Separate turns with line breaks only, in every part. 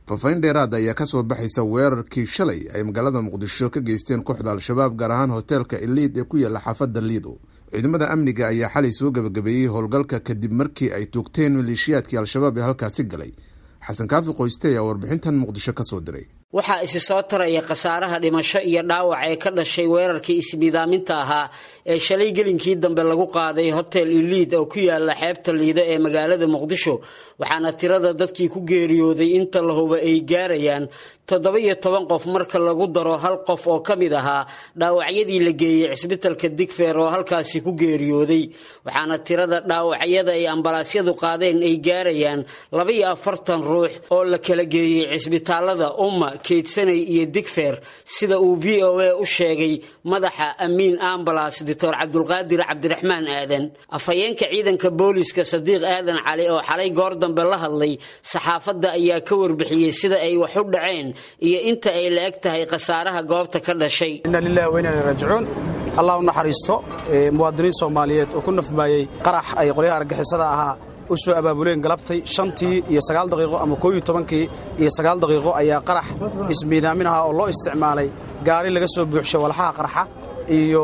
fafayn dheeraad ayaa kasoo baxaysa weerarkii shalay ay magaalada muqdisho ka geysteen kooxda al-shabaab gaar ahaan hoteelka eliid ee ku yaala xaafadda liido ciidamada amniga ayaa xalay soo gabagabeeyey howlgalka kadib markii ay tuugteen maleeshiyaadkii al-shabaab ee halkaasi galay xasan kaafi qoyste ayaa warbixintan muqdisho kasoo diray
waxaa isi soo taraya khasaaraha dhimasho iyo dhaawac ee ka dhashay weerarkii ismiidaaminta ahaa ee shalay gelinkii dambe lagu qaaday hotel iliid oo ku yaala xeebta liido ee magaalada muqdisho waxaana tirada dadkii ku geeriyooday inta la huba ay gaarayaan toddoba iyo toban qof marka lagu daro hal qof oo ka mid ahaa dhaawacyadii la geeyey cisbitalka digfeer oo halkaasi ku geeriyooday waxaana tirada dhaawacyada ay ambalaasyadu qaadeen ay gaarayaan laba iyo afartan ruux oo la kala geeyey cisbitaalada umma keydsanay iyo digfeer sida uu v o a u sheegay madaxa amiin ambalas doctor cabdulqaadir cabdiraxmaan aadan afhayeenka ciidanka booliska sadiiq aadan cali oo xalay goor dambe la hadlay saxaafadda ayaa ka warbixiyey sida ay wax u dhaceen iyo inta ay la eg tahay khasaaraha goobta ka dhashay
inna lilahi wa inna ilaihi raajicuun allah u naxariisto muwaadiniin soomaaliyeed oo ku nafbaayey qarax ay qolyaha argixisada ahaa u soo abaabuleen galabtay shantii iyo sagaal daqiiqo ama kooiyo tobankii iyo sagaal daqiiqo ayaa qarax ismiidaamin ahaa oo loo isticmaalay gaari laga soo buuxshay walxaha qarxa iyo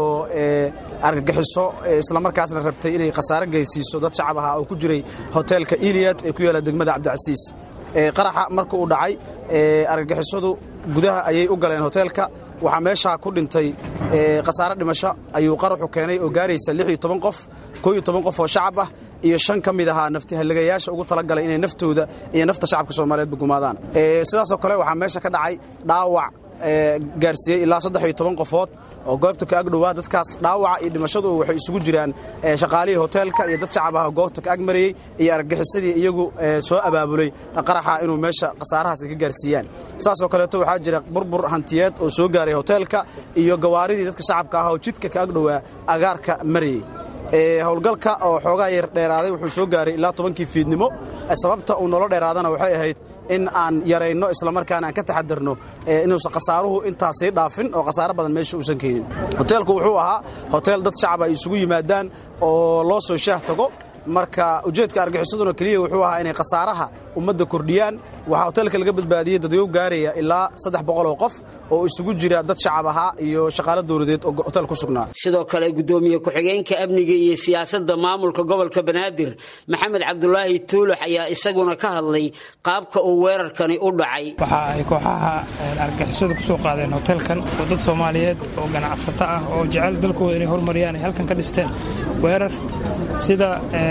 argagixiso islamarkaasna rabtay inay khasaare geysiiso dad shacab ahaa oo ku jiray hoteelka iliyad ee ku yaalla degmada cabdicasiis qaraxa marka uu dhacay argagixisadu gudaha ayay u galeen hoteelka waxaa meeshaa ku dhintay khasaare dhimasho ayuu qaraxu keenay oo gaaraysa qof qof oo shacab ah iyo shan ka mid ahaa naftihalligayaasha ugu talagalay inay naftooda iyo nafta shacabka soomaaliyeedba gumaadaan sidaasoo kale waxaa meesha ka dhacay dhaawac gaarsiiyey ilaa saddex iyo toban qofood oo goobta ka agdhowaa dadkaas dhaawaca iyo dhimashadu waxay isugu jiraan shaqaalihii hoteelka iyo dad shacab ah oo goobta ka agmarayey iyo argagixisadii iyagu soo abaabulay qaraxa inuu meesha khasaarahaasi ka gaarsiiyaan saasoo kaleeto waxaa jira burbur hantiyeed oo soo gaaray hoteelka iyo gawaaridii dadka shacabka ah oo jidka ka agdhowaa agaarka marayey howlgalka oo xoogaa yar dheeraaday wuxuu soo gaaray ilaa tobankii fiidnimo sababta uu nolo dheeraadana waxay ahayd in aan yarayno islamarkaana aan ka taxadarno inuusan khasaaruhu intaas sii dhaafin oo khasaaro badan meesha uusan keenin hoteelku wuxuu ahaa hoteel dad shacab ay isugu yimaadaan oo loo soo shaah tago marka ujeedka argixisaduna keliya wuxuu ahaa inay khasaaraha ummadda kordhiyaan waxaa hoteelka laga badbaadiyey dadweygu gaaraya ilaa saddex boqol oo qof oo isugu jira dad shacab ahaa iyo shaqaalo dowladeed oo hotel ku sugnaa
sidoo kale gudoomiye ku-xigeenka amniga iyo siyaasadda maamulka gobolka banaadir maxamed cabdulaahi tuulax ayaa isaguna ka hadlay qaabka uu weerarkani u dhacay
waxa ay kooxaha argixisadu kusoo qaadeen hoteelkan oo dad soomaaliyeed oo ganacsato ah oo jecel dalkooda inay hormariyaan ay halkan ka dhisteen weerar sida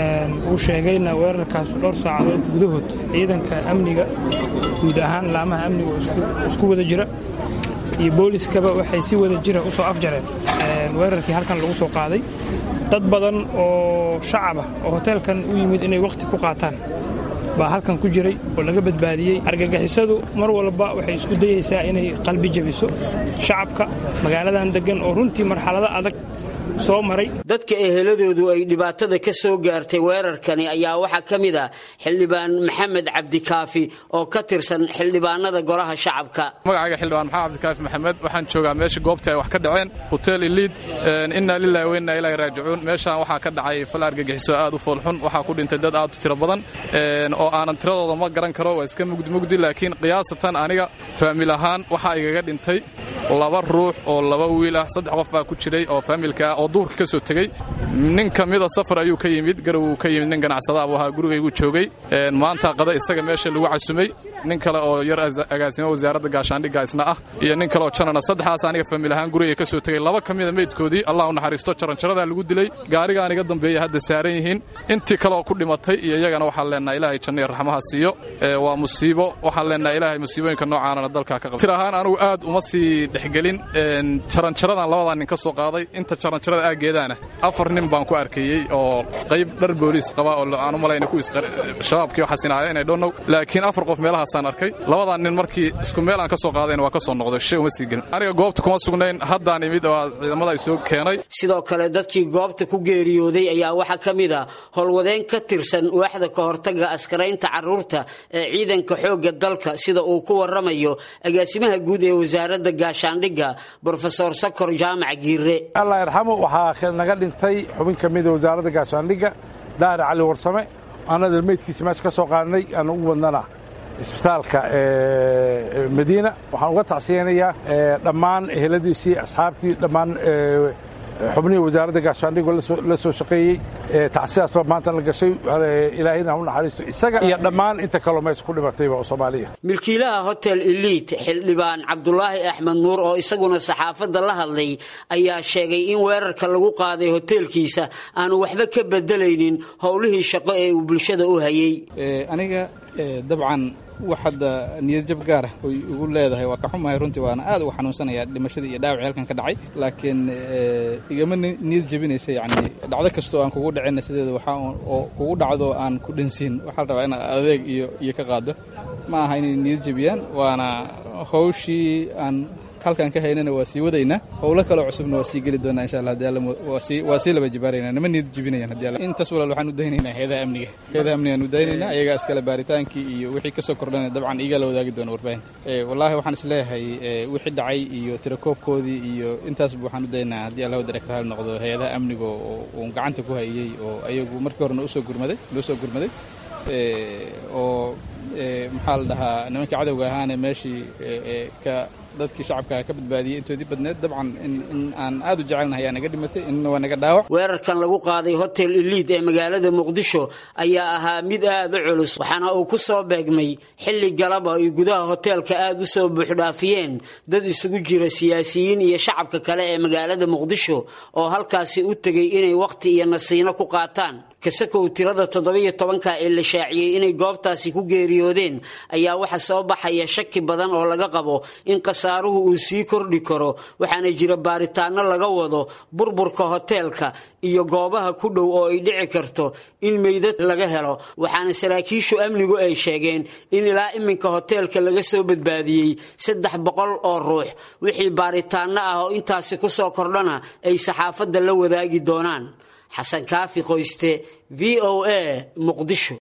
uu sheegayna weerarkaas dhowr saacadood gudahood ciidanka amniga guud ahaan laamaha amniga oo isku wada jira iyo booliskaba waxay si wada jira u soo afjareen weerarkii halkan lagu soo qaaday dad badan oo shacabah oo hoteelkan u yimid inay wakhti ku qaataan baa halkan ku jiray oo laga badbaadiyey argagixisadu mar walba waxay isku dayaysaa inay qalbi jabiso shacabka magaaladan deggan oo runtii marxalado adag soo maray
dadka eheladoodu ay dhibaatada ka soo gaartay weerarkani ayaa waxaa ka mid ah xildhibaan maxamed cabdikaafi oo ka tirsan xildhibaanada golaha shacabka
magacayga xildhibaan maxamed cabdikaafi maxamed waxaan joogaa meesha goobta ay wax ka dhaceen hotel iliid inna lillahi wa inna ilaahi raajicuun meeshaan waxaa ka dhacay fal argagixiso aad u foolxun waxaa ku dhintay dad aad u tiro badan oo aanan tiradooda ma garan karo waa iska mugdi mugdi laakiin qiyaasatan aniga faamil ahaan waxaa igaga dhintay laba ruux oo laba wiil ah saddex qof baa ku jiray oo faamilka ah oo duurka ka soo tegey nin ka mida safar ayuu ka yimid garow uu ka yimid nin ganacsada buu ahaa gurigaygu joogay maanta qada isaga meesha lagu casumay nin kale oo yar agaasimo wasaaradda gaashaandhigga isna ah iyo nin kale oo janana saddexdaas aniga faamil ahaan gurigay ka soo tegey laba ka mida meydkoodii allah u naxariisto jaranjaradaa lagu dilay gaarigaan iga dambeeya hadda saaran yihiin intii kale oo ku dhimatay iyo iyagana waxaan leenaha ilaahay jannaiyo raxmaha siiyo waa musiibo waxaan leenaha ilaahay musiibooyinka noocaanana dalkaa ka qaba tir ahaan anugu aad uma sii dhexgelin jaranjaradan labadaa nin ka soo qaaday inta jaranjarada aageedaana afar nin baan ku arkayey oo qayb dhar booliis qaba oo aan u malayna ku shabaabkii waxaas inaaya inay dhonnow laakiin afar qof meelahaasaan arkay labadaa nin markii isku meel aan ka soo qaadayna waa ka soo noqday shay uma sii gelin aniga goobta kuma sugnayn haddaan imid oo ciidamada ay soo keenay
sidoo kale dadkii goobta ku geeriyooday ayaa waxaa ka mid a howlwadeen ka tirsan waaxda ka hortaga askaraynta carruurta ee ciidanka xoogga dalka sida uu ku warramayo agaasimaha guud ee wasaaradda gaashaandhigga brofesor sakor jaamac giire
allah yarxamo waxaa naga dhintay xubin ka mida wasaaradda gaashaandhigga daahir cali warsame annada meydkiisa meesha ka soo qaadnay aan ugu wadnana isbitaalka madiina waxaan uga tacsiyeynayaa dhammaan eheladiisii asxaabtii dhammaan xubnihii wasaaradda gaashaandhigoo la soo shaqeeyey tacsiyaas baa maanta la gashay ilaahayna ha u naxariisto isaga iyo dhammaan inta kaloo meesha ku dhimatayba oo soomaaliya
milkiilaha hotel eliit xildhibaan cabdulaahi axmed nuur oo isaguna saxaafadda la hadlay ayaa sheegay in weerarka lagu qaaday hoteelkiisa aanu waxba ka bedelaynin howlihii shaqo ee uu bulshada u hayey
aniga dabcan wax hadda niyad jab gaara oy ugu leedahay waa ka xumahay runtii waana aad uga xanuunsanayaa dhimashadii iyo dhaawacii halkan ka dhacay laakiin igama niyad jabinaysa yacni dhacdo kastoo aan kugu dhacina sideeda waxaa oo kugu dhacdo aan ku dhansiin waxaa la rabaa inaad adeeg iyo iyo ka qaado ma aha inay niyad jabiyaan waana hawshii aan halkaan ka haynana waa sii wadaynaa howlo kaloo cusubna waa sii geli doonaa insha allah hadii alla waa sii laba jibaaraynaa nama niyad jibinayaan hadii alla intaas walaal waxaan u daynaynaa heedaha amniga heedaha amniga aan u daynaynaa ayagaa iskale baaritaankii iyo wixii kasoo kordhana dabcan iyagaa la wadaagi doona warbaahinta wallaahi waxaan is leeyahay wixii dhacay iyo tirakoobkoodii iyo intaasba waxaan u daynaynaa haddii allah wadare karaal noqdo hay-adaha amniga oo uun gacanta ku hayey oo ayagu markii horena usoo gurmaday loo soo gurmaday oo maxaa la dhahaa nimankii cadowga ahaane meeshii ka dadkii shacabka ka badbaadiyey intoodii badneed dabcan in aan aad u jecelnahay aa naga dhimatay inna waa naga dhaawac
weerarkan lagu qaaday hotel eliid ee magaalada muqdisho ayaa ahaa mid aad u culus waxaana uu ku soo beegmay xilli galaba ay gudaha hoteelka aad u soo buuxdhaafiyeen dad isugu jira siyaasiyiin iyo shacabka kale ee magaalada muqdisho oo halkaasi u tegay inay wakhti iyo nasiino ku qaataan kasakow tirada toddobiyo tobanka ee la shaaciyey inay goobtaasi ku geeriyoodeen ayaa waxa soo baxaya shaki badan oo laga qabo in khasaaruhu uu sii kordhi karo waxaana jira baaritaano laga wado burburka hoteelka iyo goobaha ku dhow oo ay dhici karto in meydad laga helo waxaana saraakiishu amnigu ay sheegeen in ilaa iminka hoteelka laga soo badbaadiyey saddex boqol oo ruux wixii baaritaano ah oo intaasi ku soo kordhana ay saxaafadda la wadaagi doonaan xasan kaafi qoyste v o a muqdisho